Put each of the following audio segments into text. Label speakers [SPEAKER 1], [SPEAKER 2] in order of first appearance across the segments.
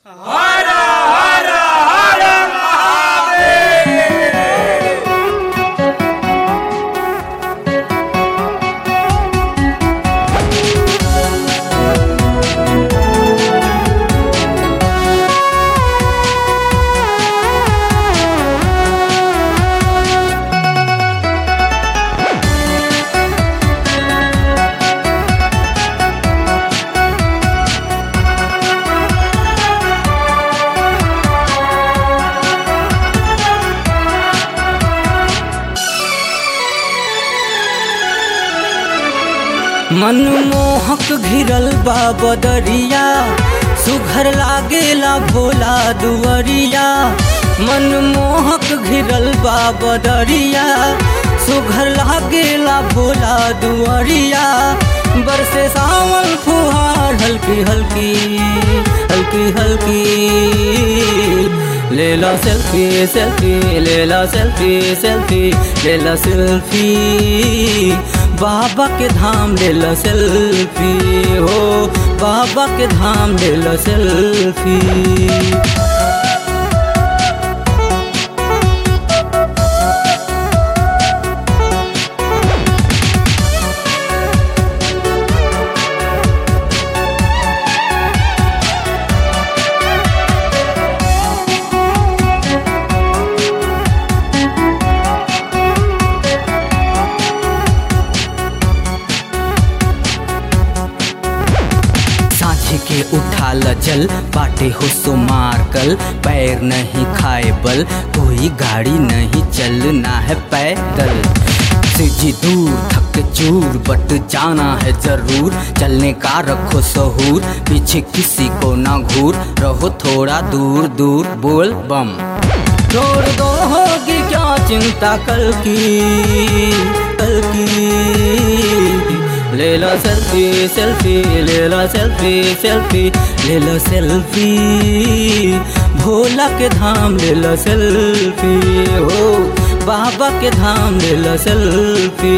[SPEAKER 1] मनमोहक घिरल बा बदरिया सुघर लागेला भोला दुवरिया मनमोहक घिरल बा बदरिया सुघर लागेला भोला दुवरिया बरसे सावन फुहार हल्की हल्की हल्की हल्की ले ला सेल्फी सेल्फी ले ला सेल्फी सेल्फी ले ला सेल्फी बाबा के धाम ले ला सेल्फी हो बाबा के धाम ले ला सेल्फी सांझी के उठा ल जल बाटे हो सो मार कल पैर नहीं खाए बल कोई गाड़ी नहीं चलना है पैदल जी दूर थक चूर बट जाना है जरूर चलने का रखो सहूर पीछे किसी को ना घूर रहो थोड़ा दूर दूर बोल बम छोड़ दो होगी क्या चिंता कल की कल की ले लो सेल्फी सेल्फी ले लो सेल्फी सेल्फी ले लो सेल्फी भोला के धाम ले लो सेल्फी हो बाबा के धाम ले लो सेल्फी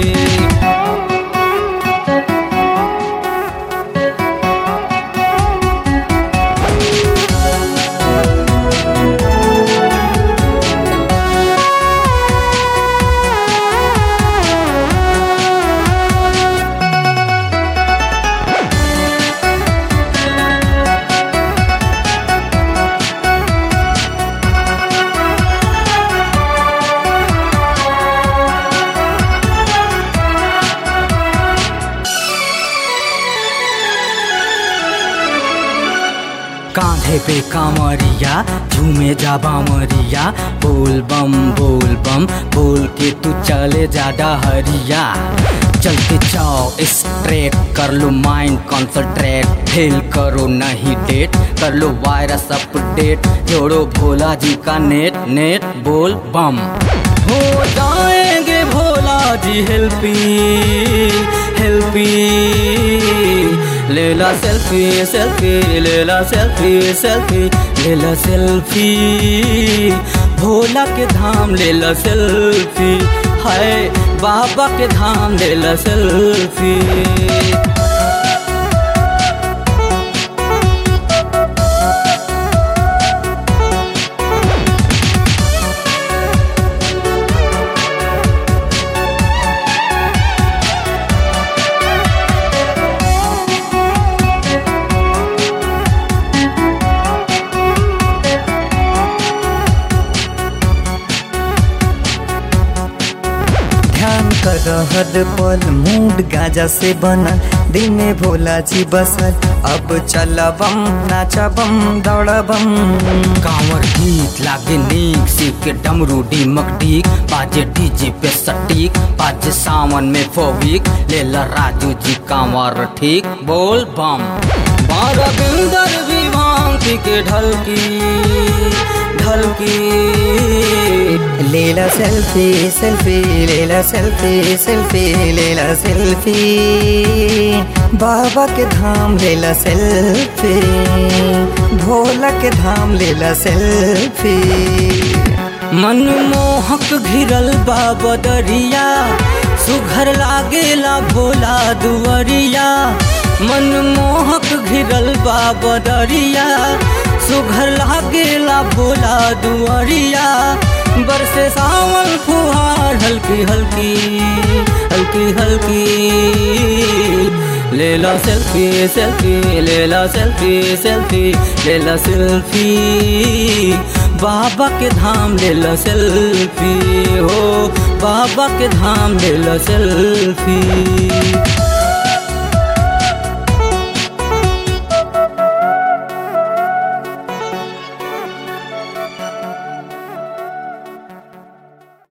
[SPEAKER 1] कांधे पे कामरिया झूमे जा बामरिया बोल बम बोल बम बोल के तू चले जा डहरिया चलते जाओ स्ट्रेट कर लो माइंड कॉन्सनट्रेट फेल करो नहीं डेट कर लो वायरस अपडेट जोड़ो भोला जी का नेट नेट बोल बम हो जाएंगे भोला जी हेल्पी हेल्पी ले ला सेल्फी सेल्फी ले ला सेल्फी सेल्फी ले ला सेल्फी भोला के धाम ले ला सेल्फी हाय बाबा के धाम ले ला सेल्फी
[SPEAKER 2] ध्यान कर हर पल मूड गाजा से बनल दिल में भोला जी बसल अब चल बम नाचा बम दौड़ बम
[SPEAKER 1] कांवर गीत लागे नीक शिव के डमरू डीमक डीक बाजे डीजे पे सटीक बाजे सावन में फोबिक ले ला राजू जी कांवर ठीक बोल बम बारह बिंदर भी भांग पी के ढलकी ढलकी
[SPEAKER 2] लेला सेल्फी सेल्फी लेला सेल्फी सेल्फी लेला सेल्फी बाबा के धाम लेला सेल्फी भोला के धाम लेला सेल्फी
[SPEAKER 1] मनमोहक घिरल बा बदरिया सुघर लागेला भोला दुवरिया मनमोहक घिरल बा बदरिया भोला दुआरिया बरसे सावन फुहार हल्की हल्की हल्की हल्की ले ला सेल्फी सेल्फी ले ला सेल्फी सेल्फी ले ला सेल्फी बाबा के धाम ले ला सेल्फी हो बाबा के धाम ले ला सेल्फी